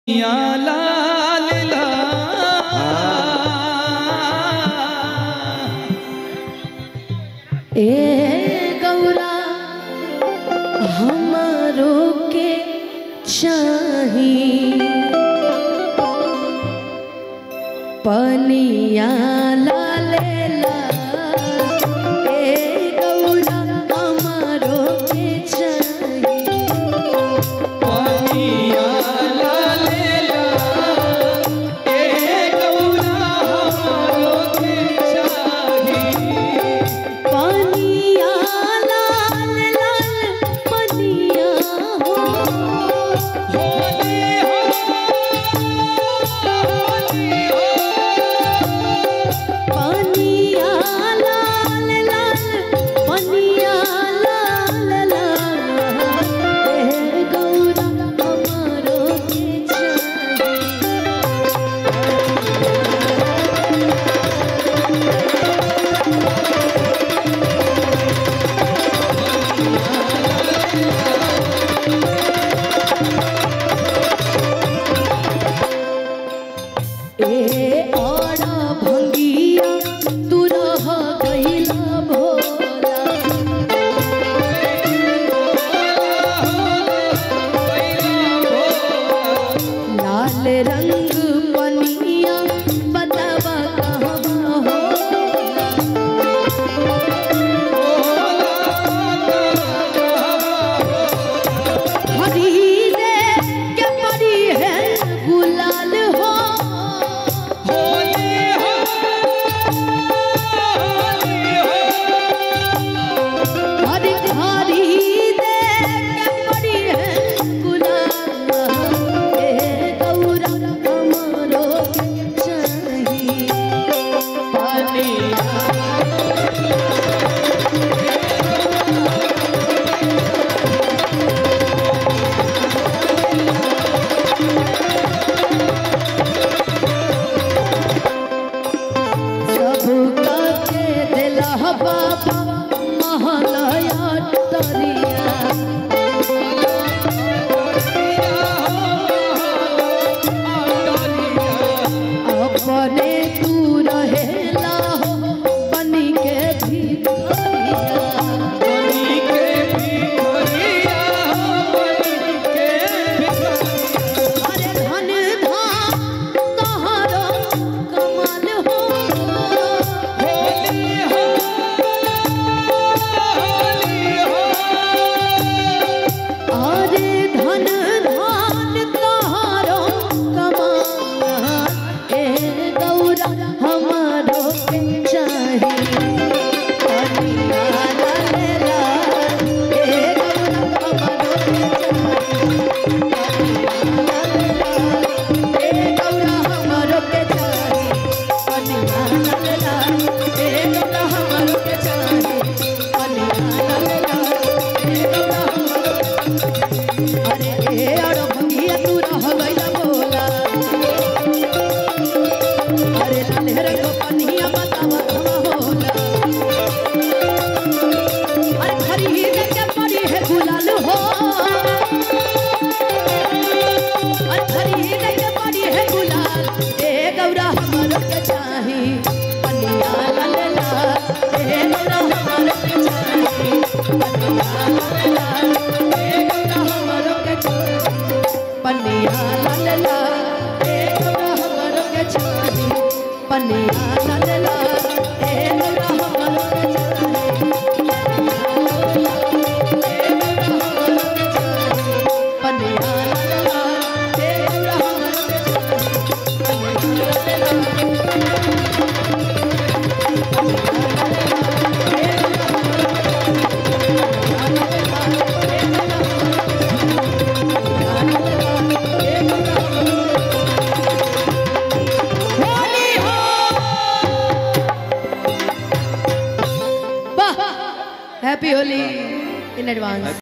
या लाल ला ए गौरा हमारो के चाही पनिया लालेला ए गौरा हमारो के चाही पानिया लाल ला ए गौरा हमारो के चाही पनिया लाल लाल पनिया हो होली हो होली हो पनिया लाल लाल पनिया लाल लाल ए गौरा हमारो के चाही ए आड़ा भंगिया तू रह गइला भोला लाल रंग पनिया बतावा कहवा होला खरीदे के पड़ी है गुलाल हो हरी खरीदे के पड़ी है गुलाल ए गौरा हमारो के चाही पनिया सबका के दिला बाबा महलया तरिया अपने तू रहेला हो बनी के भिखारिया अरे धन धाम तोहरो कमाल हो अरे धन धान तोहरो कमाल ए गौरा हमारो के चाही पनिया लालेला ए गौरा हमारो के चाही पनिया लालेला ए गौरा हमारो के चाही पनिया लालेला ए गौरा हमारो के चाही पनिया लालेला ए गौरा हमारो अरे ए अड़ भंगिया तू रह गइला बोला अरे लाले रे को पनिया बतावा कहाँ होला अरे खरीद के पड़ी है गुलाल हो अरे खरीद के पड़ी है गुलाल ए गौरा हमारो के चाही पनिया लालेला ए गौरा हमारो के चाही पनिया लालेला ए गौरा हमारो के चाही पनिया लालेला ए गौरा हमारो के चाही पनिया लालेला ए गौरा हमारो के चाही पनिया लालेला ए गौरा हमारो के चाही पनिया लालेला Happy Holi in advance.